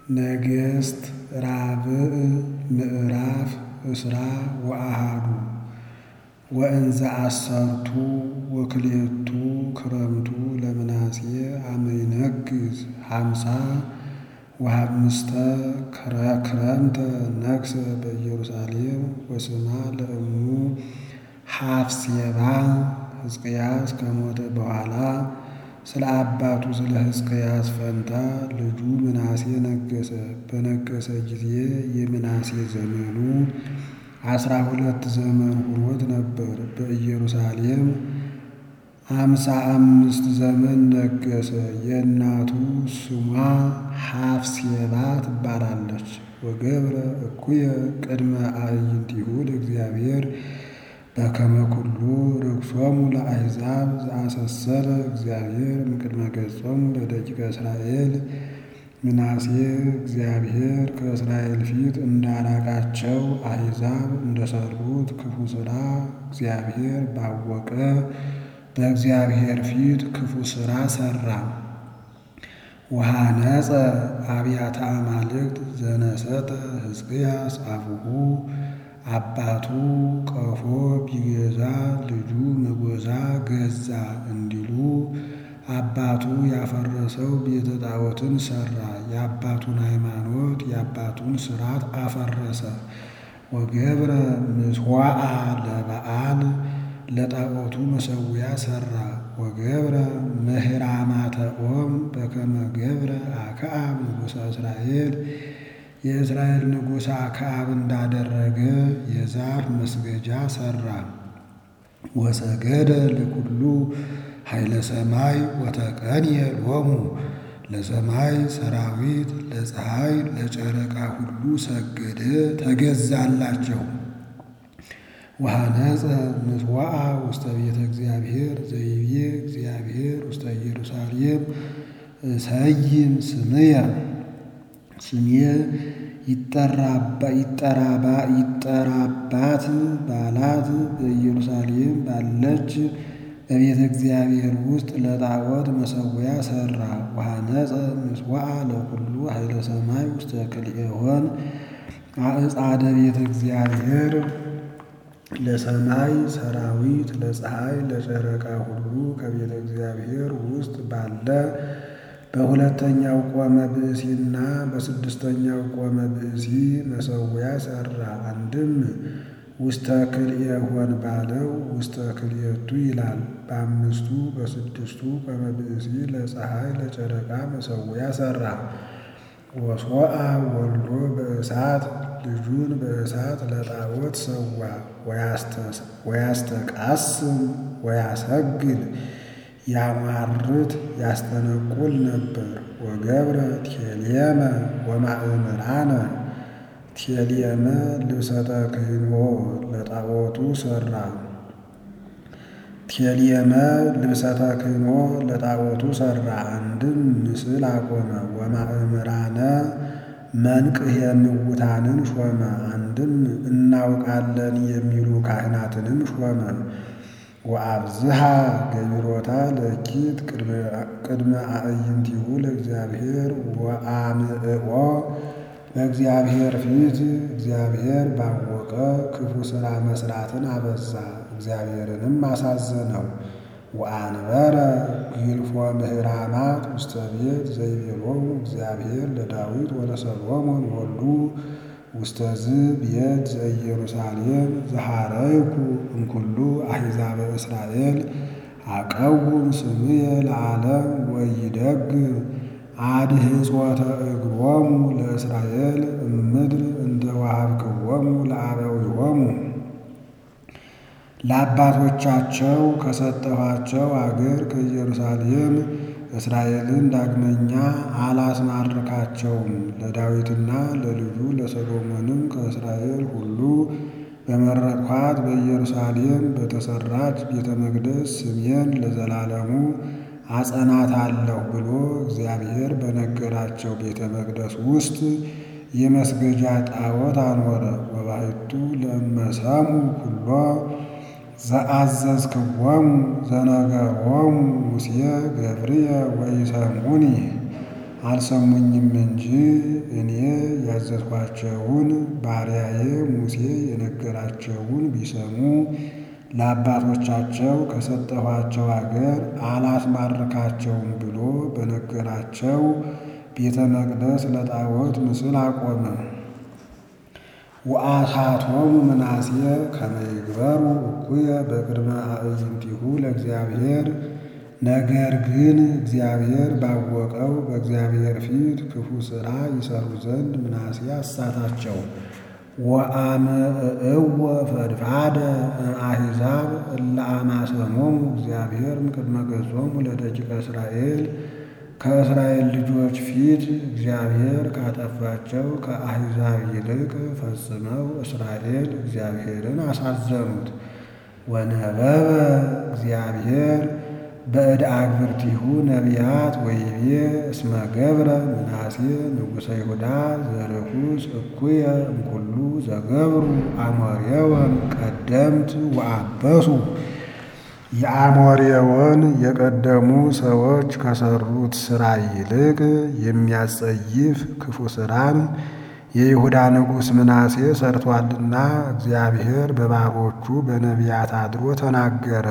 ነገሥት ራብዕ ምዕራፍ እስራ ወአሃዱ ወእንዘ አሰርቱ ወክልኤቱ ክረምቱ ለምናሴ አመ ይነግሥ ሃምሳ ወሃምስተ ክረምተ ነግሠ በኢየሩሳሌም ወስማ ለእሙ ሐፍሴባ ሕዝቅያስ ከሞተ በኋላ ስለ አባቱ ስለ ሕዝቅያስ ፈንታ ልጁ ምናሴ ነገሠ። በነገሠ ጊዜ የምናሴ ዘመኑ አስራ ሁለት ዘመን ሆኖት ነበር። በኢየሩሳሌም አምሳ አምስት ዘመን ነገሠ። የእናቱ ስሟ ሐፍሴባ ትባላለች። ወገብረ እኩየ ቅድመ አዕይንቲሁ ለእግዚአብሔር በከመ ኩሉ ርክሶሙ ለአሕዛብ ዘአሰሰለ እግዚአብሔር እምቅድመ ገጾሙ ለደቂቀ እስራኤል። ምናሴ እግዚአብሔር ከእስራኤል ፊት እንዳራቃቸው አሕዛብ እንደሠሩት ክፉ ሥራ እግዚአብሔር ባወቀ በእግዚአብሔር ፊት ክፉ ሥራ ሠራ። ወሐነጸ አብያተ አማልክት ዘነሰጠ ሕዝቅያስ አቡሁ አባቱ ቀፎ ቢገዛ ልጁ መጎዛ ገዛ እንዲሉ አባቱ ያፈረሰው ቤተ ጣዖትን ሠራ። የአባቱን ሃይማኖት የአባቱን ሥርዓት አፈረሰ። ወገብረ ምጽዋዓ ለበዓል ለጣዖቱ መሠዊያ ሠራ። ወገብረ ምህራማተ ኦም በከመ ገብረ አክዓብ ንጉሠ እስራኤል የእስራኤል ንጉሥ አክዓብ እንዳደረገ የዛፍ መስገጃ ሠራ። ወሰገደ ለኩሉ ኃይለ ሰማይ ወተቀንየ ሎሙ ለሰማይ ሰራዊት ለፀሐይ ለጨረቃ ሁሉ ሰገደ ተገዛላቸው። ወሐነጸ ምጽዋዓ ውስተ ቤተ እግዚአብሔር ዘይቤ እግዚአብሔር ውስተ ኢየሩሳሌም ሰይም ስምየ ስሜ ይጠራባት ባላት በኢየሩሳሌም ባለች በቤተ እግዚአብሔር ውስጥ ለጣዖት መሠዊያ ሠራ። ወሐነጸ ምጽዋዓ ለኩሉ ኃይለ ሰማይ ውስተ ክልኤሆን አዕጻደ ቤተ እግዚአብሔር ለሰማይ ሰራዊት ለፀሐይ ለጨረቃ ሁሉ ከቤተ እግዚአብሔር ውስጥ ባለ በሁለተኛው ቆመ ብእሲና በስድስተኛው ቆመ ብእሲ መሠዊያ ሠራ። አንድም ውስተ ክልኤሆን ባለው ውስተ ክልኤቱ ይላል። በአምስቱ በስድስቱ ቆመ ብእሲ ለፀሐይ ለጨረቃ መሠዊያ ሠራ። ወሶአ ወልዶ በእሳት ልጁን በእሳት ለጣዖት ሰዋ። ወያስተቃስም ወያሰግድ ያሟርት ያስጠነቁል ነበር። ወገብረ ቴልየመ ወማእምራነ ቴልየመ ልብሰ ተክህኖ ለጣዖቱ ሠራ። ቴልየመ ልብሰ ተክህኖ ለጣዖቱ ሠራ። አንድም ምስል አቆመ። ወማእምራነ መንቅሕ የምውታንን ሾመ። አንድም እናውቃለን የሚሉ ካህናትንም ሾመ። ወአብዝሃ ገቢሮታ ለኪት ቅድመ አዕይንቲሁ ለእግዚአብሔር ወአምዕኦ በእግዚአብሔር ፊት እግዚአብሔር ባወቀ ክፉ ሥራ መሥራትን አበዛ፣ እግዚአብሔርንም አሳዘነው። ወአንበረ ግልፎ ምህራማት ውስተ ቤት ዘይቤሎሙ እግዚአብሔር ለዳዊት ወለሰሎሞን ወልዱ ውስተ ዝ ቤት ዘኢየሩሳሌም ዘሐረይኩ እምኩሉ አሕዛበ እስራኤል አቀውም ስምየ ለዓለም ወይደግም አድህጾተ እግሮሙ ለእስራኤል እምድር እንደ ወሀብክዎሙ ለአበዊሆሙ ለአባቶቻቸው ከሰጠኋቸው አገር ከኢየሩሳሌም እስራኤልን ዳግመኛ አላስማርካቸውም። ለዳዊትና ለልጁ ለሰሎሞንም ከእስራኤል ሁሉ በመረጥኋት በኢየሩሳሌም በተሠራች ቤተ መቅደስ ስሜን ለዘላለሙ አጸናታለሁ ብሎ እግዚአብሔር በነገራቸው ቤተ መቅደስ ውስጥ የመስገጃ ጣዖት አኖረ። ወባሕቱ ለመሰሙ ኩሎ ዘአዘዝክዎሙ ዘነገሮሙ ሙሴ ገብርየ ወኢሰምዑኒ አልሰሙኝም እንጂ እኔ ያዘዝኳቸውን ባሪያዬ ሙሴ የነገራቸውን ቢሰሙ ለአባቶቻቸው ከሰጠኋቸው አገር አላስማርካቸውም ብሎ በነገራቸው ቤተ መቅደስ ለጣዖት ምስል አቆመ። ወአሳቶሙ ምናሴ ከመ ይግበሩ እኩየ በቅድመ አዕይንቲሁ ለእግዚአብሔር። ነገር ግን እግዚአብሔር ባወቀው በእግዚአብሔር ፊት ክፉ ሥራ ይሰሩ ዘንድ ምናሴ አሳታቸው። ወአምዕእወ ፈድፋደ አሕዛብ እለ አማሰሞሙ እግዚአብሔር እምቅድመ ገጾሙ ለደቂቀ እስራኤል ከእስራኤል ልጆች ፊት እግዚአብሔር ካጠፋቸው ከአሕዛብ ይልቅ ፈጽመው እስራኤል እግዚአብሔርን አሳዘኑት። ወነበበ እግዚአብሔር በእደ አግብርቲሁ ነቢያት ወይቤ እስመ ገብረ ምናሴ ንጉሠ ይሁዳ ዘርኩስ እኩየ እምኩሉ ዘገብሩ አሞሬወን ቀደምት ወአበሱ የአሞሬወን የቀደሙ ሰዎች ከሰሩት ሥራ ይልቅ የሚያጸይፍ ክፉ ሥራን የይሁዳ ንጉሥ ምናሴ ሰርቷልና እግዚአብሔር በባሮቹ በነቢያት አድሮ ተናገረ።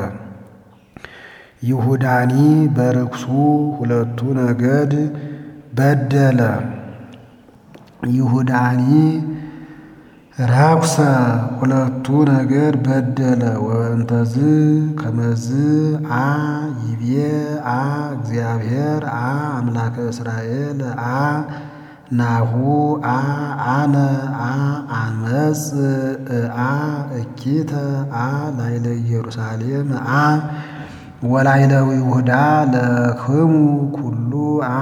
ይሁዳኒ በርክሱ ሁለቱ ነገድ በደለ። ይሁዳኒ ረኩሰ ሁለቱ ነገድ በደለ። ወእንተዝ ከመዝ አ ይቤ አ እግዚአብሔር አ አምላከ እስራኤል አ ናሁ አ አነ አ አመፅ አ እኪተ አ ላይለ ኢየሩሳሌም አ ወላይለው ይሁዳ ለክሙ ኩሉ አ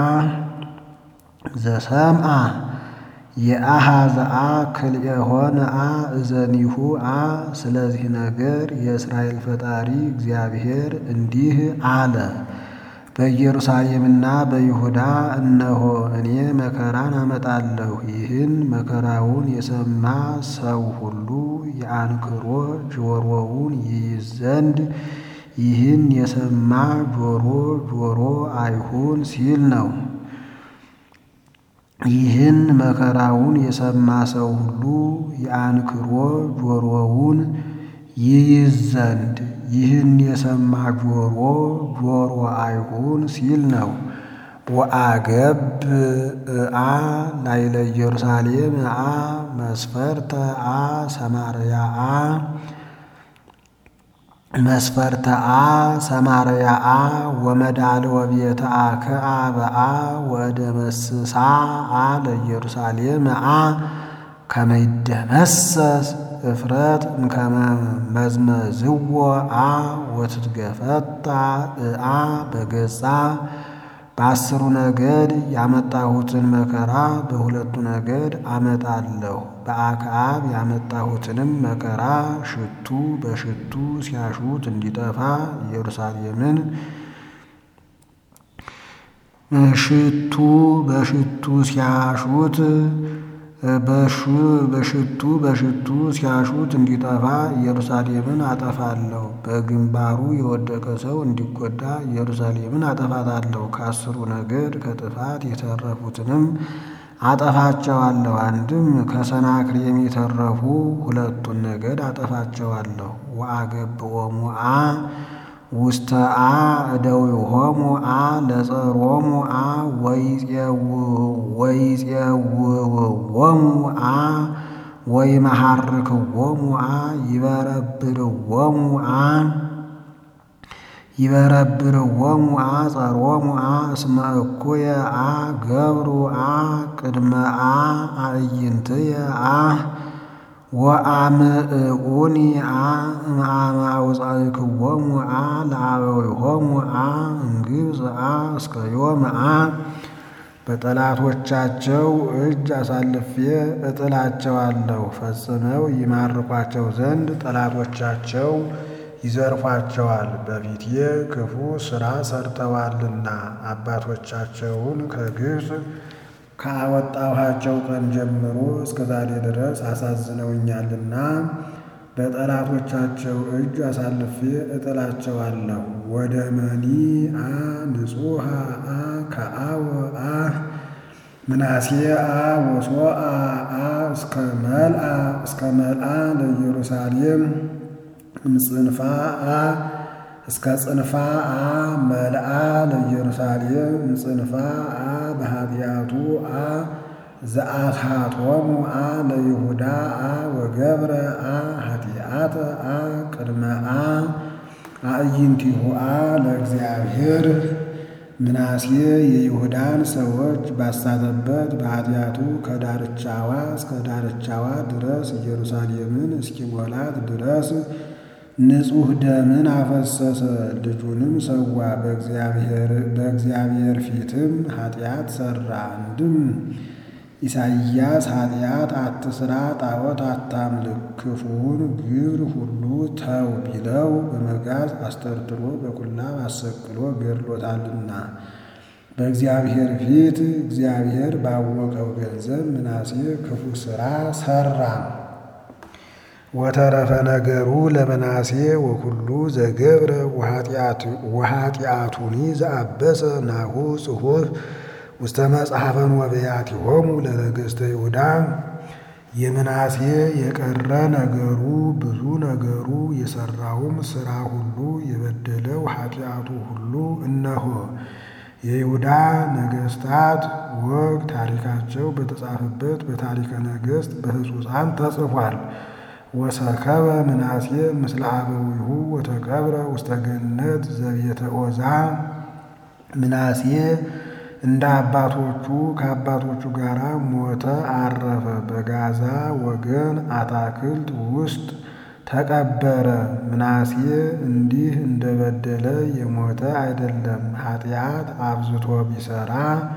ዘሰምአ የአሃዘ አ ክልኤሆነ አ እዘኒሁ አ። ስለዚህ ነገር የእስራኤል ፈጣሪ እግዚአብሔር እንዲህ አለ፣ በኢየሩሳሌምና በይሁዳ እነሆ እኔ መከራን አመጣለሁ። ይህን መከራውን የሰማ ሰው ሁሉ የአንክሮ ጆሮውን ይይዝ ዘንድ ይህን የሰማ ጆሮ ጆሮ አይሁን ሲል ነው። ይህን መከራውን የሰማ ሰው ሁሉ የአንክሮ ጆሮውን ይይዝ ዘንድ ይህን የሰማ ጆሮ ጆሮ አይሁን ሲል ነው። ወአገብ አ ላይለ ኢየሩሳሌም አ መስፈርተ አ ሰማርያ አ መስፈርተ አ ሰማርያ አ ወመዳል ወቤተ አክዓ በአ ወደ መስሳ አ ለኢየሩሳሌም አ ከመይደመሰስ እፍረት እምከመ መዝመዝዎ አ ወትትገፈታ አ በገጻ በአስሩ ነገድ ያመጣሁትን መከራ በሁለቱ ነገድ አመጣለሁ። በአክዓብ ያመጣሁትንም መከራ ሽቱ በሽቱ ሲያሹት እንዲጠፋ ኢየሩሳሌምን ሽቱ በሽቱ ሲያሹት በሽቱ በሽቱ ሲያሹት እንዲጠፋ ኢየሩሳሌምን አጠፋለሁ። በግንባሩ የወደቀ ሰው እንዲጎዳ ኢየሩሳሌምን አጠፋታለሁ። ከአስሩ ነገድ ከጥፋት የተረፉትንም አጠፋቸዋለሁ። አንድም ከሰናክሬም የተረፉ ሁለቱን ነገድ አጠፋቸዋለሁ። ወአገብኦሙ አ ውስተ አ እደዊሆሙ አ ለጸሮሙ አ ወይፄውዎሙ አ ወይመሐርክዎሙ አ ይበረብርዎሙ አ ይበረብርዎሙ አ ጸሮሙ አ እስመ እኩየ አ ገብሩ አ ቅድመ አ አዕይንትየ አ ወአምዕኡኒ አ እምአመ አውፃእክዎሙ አ ለአበዊሆሙ አ እምግብፅ አ እስከ ዮም አ በጠላቶቻቸው እጅ አሳልፌ እጥላቸዋለሁ። ፈጽመው ይማርኳቸው ዘንድ ጠላቶቻቸው ይዘርፏቸዋል። በፊቴ ክፉ ሥራ ሰርተዋልና አባቶቻቸውን ከግብፅ ካወጣኋቸው ቀን ጀምሮ እስከ ዛሬ ድረስ አሳዝነውኛልና በጠላቶቻቸው እጅ አሳልፌ እጥላቸዋለሁ። ወደ መኒ አ ንጹሐ አ ከአወ አ ምናሴ አ ወሶአ አ እስከ መልአ እስከ መልአ ለኢየሩሳሌም እምጽንፋ አ እስከ ጽንፋ አ መልአ ለኢየሩሳሌም እምጽንፋ አ በኃጢአቱ አ ዘአትሃቶሙ አ ለይሁዳ አ ወገብረ አ ኃጢአተ አ ቅድመ አ አዕይንቲሁ አ ለእግዚአብሔር ምናሴ የይሁዳን ሰዎች ባሳተበት በኃጢአቱ ከዳርቻዋ እስከ ዳርቻዋ ድረስ ኢየሩሳሌምን እስኪሞላት ድረስ ንጹሕ ደምን አፈሰሰ። ልጁንም ሰዋ። በእግዚአብሔር ፊትም ኃጢአት ሠራ። አንድም ኢሳይያስ ኃጢአት አትስራ፣ ጣዖት አታምልክ፣ ክፉውን ግብር ሁሉ ተው ቢለው በመጋዝ አስጠርጥሮ በኩላብ አሰቅሎ ገድሎታልና በእግዚአብሔር ፊት እግዚአብሔር ባወቀው ገንዘብ ምናሴ ክፉ ሥራ ሠራ። ወተረፈ ነገሩ ለምናሴ ወኩሉ ዘገብረ ወኃጢአቱኒ ዘአበሰ ናሁ ጽሑፍ ውስተ መጽሐፈን ወበያቲሆሙ ለነገሥተ ይሁዳ። የምናሴ የቀረ ነገሩ ብዙ ነገሩ የሠራውም ሥራ ሁሉ የበደለው ኃጢአቱ ሁሉ እነሆ የይሁዳ ነገሥታት ወግ ታሪካቸው በተጻፈበት በታሪከ ነገሥት በሕጹፃን ተጽፏል። ወሰከበ ምናሴ ምስለ አበዊሁ ወተቀብረ ውስተ ገነት ዘቤተ ዖዛ። ምናሴ እንደ አባቶቹ ከአባቶቹ ጋር ሞተ፣ አረፈ። በጋዛ ወገን አታክልት ውስጥ ተቀበረ። ምናሴ እንዲህ እንደበደለ የሞተ አይደለም። ኃጢአት አብዝቶ ቢሰራ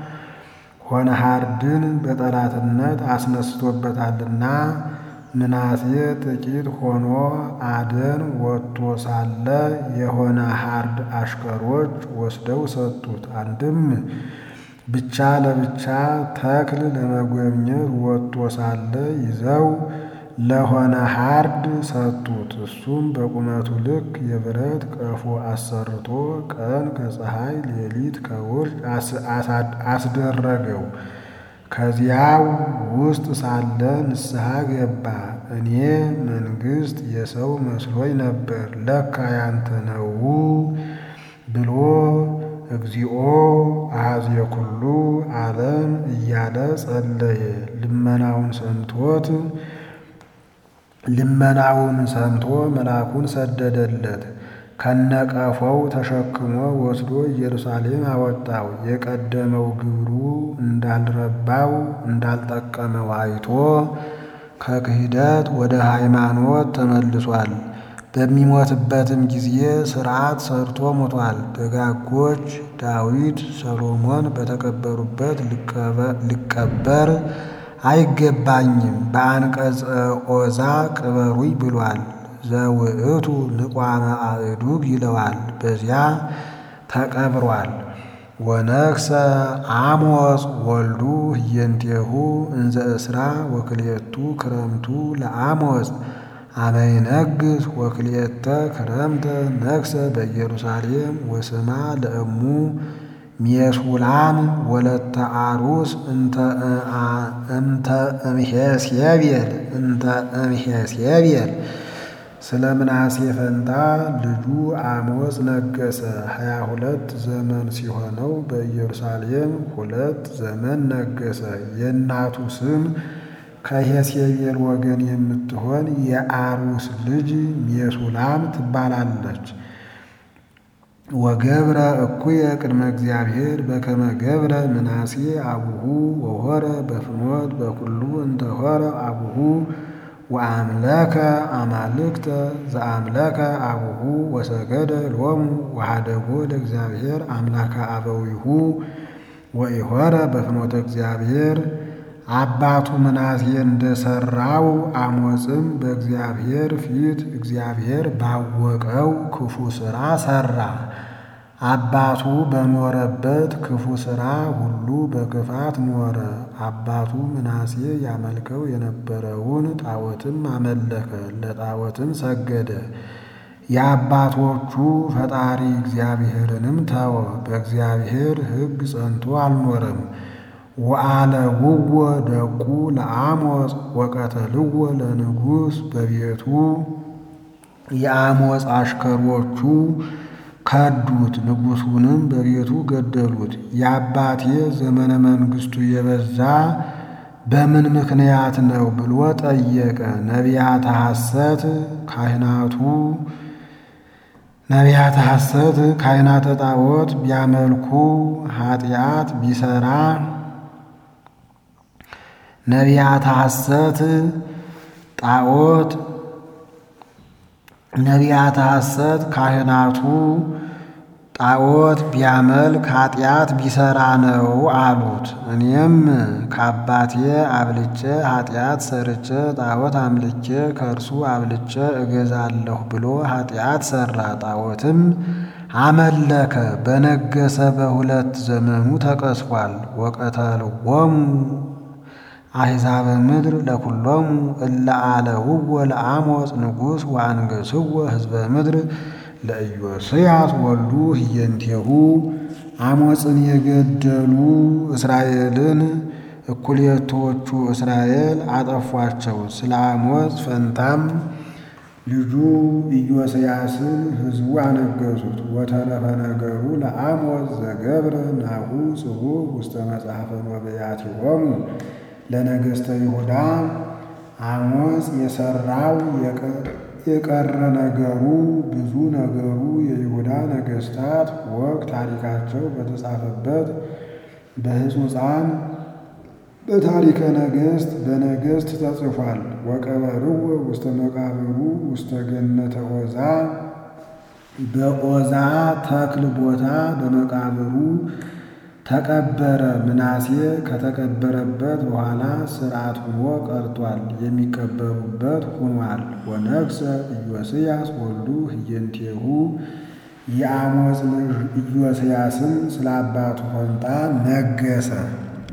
ሆነሃርድን በጠላትነት አስነስቶበታልና። ምናሴ ጥቂት ሆኖ አደን ወጥቶ ሳለ የሆነ ሃርድ አሽከሮች ወስደው ሰጡት። አንድም ብቻ ለብቻ ተክል ለመጎብኘት ወጥቶ ሳለ ይዘው ለሆነ ሃርድ ሰጡት። እሱም በቁመቱ ልክ የብረት ቀፎ አሰርቶ ቀን ከፀሐይ ሌሊት ከውርጭ አስደረገው። ከዚያው ውስጥ ሳለ ንስሐ ገባ። እኔ መንግሥት የሰው መስሎኝ ነበር፣ ለካ ያንተ ነው ብሎ እግዚኦ አኀዜ ኩሉ ዓለም እያለ ጸለየ። ልመናውን ሰምቶት ልመናውን ሰምቶ መልአኩን ሰደደለት። ከነቀፈው ተሸክሞ ወስዶ ኢየሩሳሌም አወጣው። የቀደመው ግብሩ እንዳልረባው እንዳልጠቀመው አይቶ ከክህደት ወደ ሃይማኖት ተመልሷል። በሚሞትበትም ጊዜ ሥርዓት ሰርቶ ሞቷል። ደጋጎች ዳዊት፣ ሰሎሞን በተቀበሩበት ልቀበር አይገባኝም፣ በአንቀጸ ዖዛ ቅበሩኝ ብሏል። ዘውእቱ ንቋመ አእዱግ ይለዋል። በዚያ ተቀብሯል። ወነግሰ አሞጽ ወልዱ ህየንቴሁ እንዘ እስራ ወክልኤቱ ክረምቱ ለአሞጽ አመይነግስ ወክልኤተ ክረምተ ነግሰ በኢየሩሳሌም ወስማ ለእሙ ሜሱላም ወለተ አሩስ እንተ እምሄሴቤል እንተ እምሄሴቤል ስለ ምናሴ ፈንታ ልጁ አሞጽ ነገሰ። ሀያ ሁለት ዘመን ሲሆነው በኢየሩሳሌም ሁለት ዘመን ነገሰ። የእናቱ ስም ከሄሴቤል ወገን የምትሆን የአሩስ ልጅ ሜሱላም ትባላለች። ወገብረ እኩየ ቅድመ እግዚአብሔር በከመ ገብረ ምናሴ አቡሁ ወሆረ በፍኖት በኩሉ እንተ ሆረ አቡሁ ወአምለከ አማልክተ ዘአምለከ አቡሁ ወሰገደ ሎሙ ወሃደጎ ለእግዚአብሔር አምላከ አበዊሁ ወኢሖረ በፍኖተ እግዚአብሔር። አባቱ ምናሴ እንደሰራው አሞጽም በእግዚአብሔር ፊት እግዚአብሔር ባወቀው ክፉ ሥራ ሠራ። አባቱ በኖረበት ክፉ ሥራ ሁሉ በክፋት ኖረ። አባቱ ምናሴ ያመልከው የነበረውን ጣዖትም አመለከ፣ ለጣዖትም ሰገደ። የአባቶቹ ፈጣሪ እግዚአብሔርንም ተወ፣ በእግዚአብሔር ሕግ ጸንቶ አልኖረም። ወአለውዎ ደቁ ለአሞጽ ወቀተልዎ ለንጉሥ በቤቱ የአሞጽ አሽከሮቹ ከዱት፣ ንጉሡንም በቤቱ ገደሉት። የአባቴ ዘመነ መንግሥቱ የበዛ በምን ምክንያት ነው ብሎ ጠየቀ። ነቢያተ ሐሰት ካህናቱ ነቢያተ ሐሰት ካህናተ ጣዖት ቢያመልኩ ኃጢአት ቢሰራ ነቢያተ ሐሰት ጣዖት ነቢያተ ሐሰት ካህናቱ ጣዖት ቢያመልክ ኃጢአት ቢሰራ ነው አሉት። እኔም ከአባቴ አብልጬ ኃጢአት ሰርቼ ጣዖት አምልቼ ከእርሱ አብልጬ እገዛለሁ ብሎ ኃጢአት ሰራ። ጣዖትም አመለከ። በነገሰ በሁለት ዘመኑ ተቀስፏል። ወቀተልዎሙ አሕዛበ ምድር ለኩሎሙ እለ አለውዎ ለአሞጽ ንጉሥ ወአንገሥዎ ሕዝበ ምድር ለኢዮስያስ ወልዱ ህየንቴሁ አሞጽን የገደሉ እስራኤልን እኩሌቶቹ እስራኤል አጠፏቸው። ስለ አሞጽ ፈንታም ልጁ ኢዮስያስን ሕዝቡ አነገሱት። ወተረፈ ነገሩ ለአሞጽ ዘገብረ ናሁ ጽሑፍ ውስተ መጽሐፈ ነቢያቲሆሙ ለነገሥተ ይሁዳ አሞጽ የሠራው የቀረ ነገሩ ብዙ ነገሩ የይሁዳ ነገሥታት ወግ ታሪካቸው በተጻፈበት በሕጹፃን በታሪከ ነገሥት በነገሥት ተጽፏል። ወቀበርዎ ውስተ መቃብሩ ውስተ ገነተ ዖዛ በዖዛ ተክል ቦታ በመቃብሩ ተቀበረ። ምናሴ ከተቀበረበት በኋላ ሥርዓት ሆኖ ቀርቷል። የሚቀበሩበት ሆኗል። ወነግሠ ኢዮስያስ ወልዱ ህየንቴሁ የአሞጽ ልጅ ኢዮስያስም ስለ አባቱ ፈንታ ነገሰ።